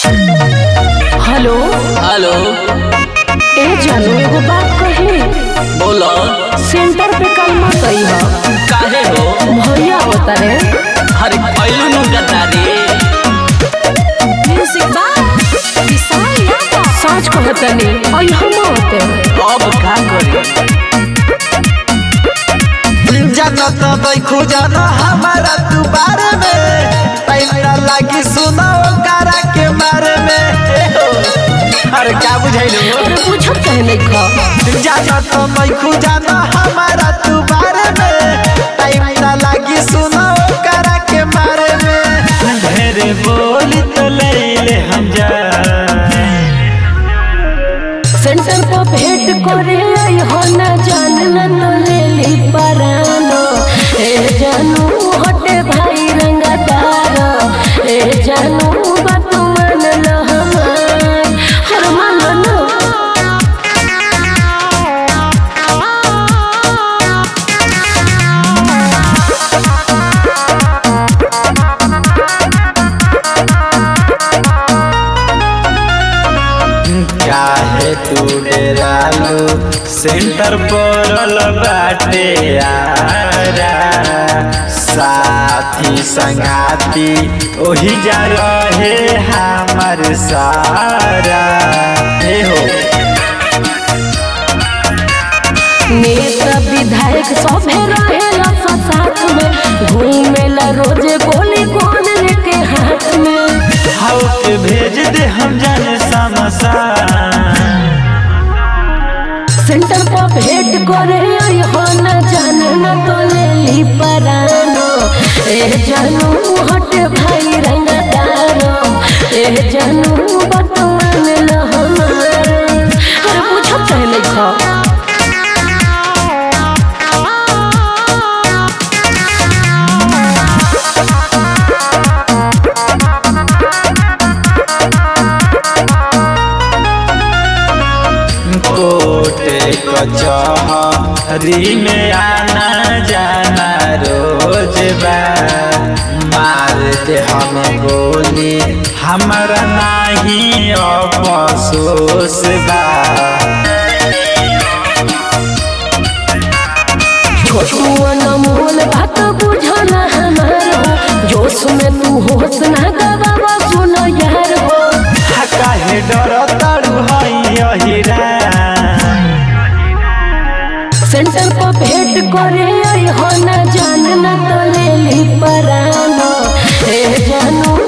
Hello hello ए जानू एगो बात कही बोलो सेंटर पे कल मत अइह काहे हो भैया होता रे अरे पहलू नु गद्दारी म्यूजिक बा विशाल यादव सच कहतनी अइह मत अब का करी जानत बैखू जान हमारा तू बारे में पैसा लागी सुनो करा के मारे में ए हो। अरे क्या बुझाइलो अरे पूछत कहे नहीं खा जानत बैखू जान हमारा तू बारे में पैसा लागी सुनो करा के मारे में ढेरे बोली तो ले ले हम जा सेंटर पे भेंट करे अइह न जान न तो ले ली परानो ए जानू हटे भाई रंगदार ए जानू बात मान ल हमार हर मान लो काहे तू डेरालू सेंटर पड़ल बाटे आरा साथी संगाती ओही जा रहे हमर सारा हे हो नेता विधायक सभे रहेला सा साथ में घूमेला रोजे गोली कौन लेके हाथ में हाउ के भेज दे हम जाने समसा सेंटर पर भेंट करे हो न जान न तो ले ली परानो ए जानू हट भाई रंगदारो ए जानू बतमान ल हमार अरे पूछत कहे नहीं खा कोटे कचहरी में आना जाना रोज बा मार दे हम गोली हमारा नहीं अफसोस बा छोटू अनमोल बात बुझल हमार हो जोश में तू होश ना गवावा सुन यार हो हा काहे डर तारू हई अहिरा सेंटर पर भेंट करे हो न जान न तो ले ली परानो ए जानू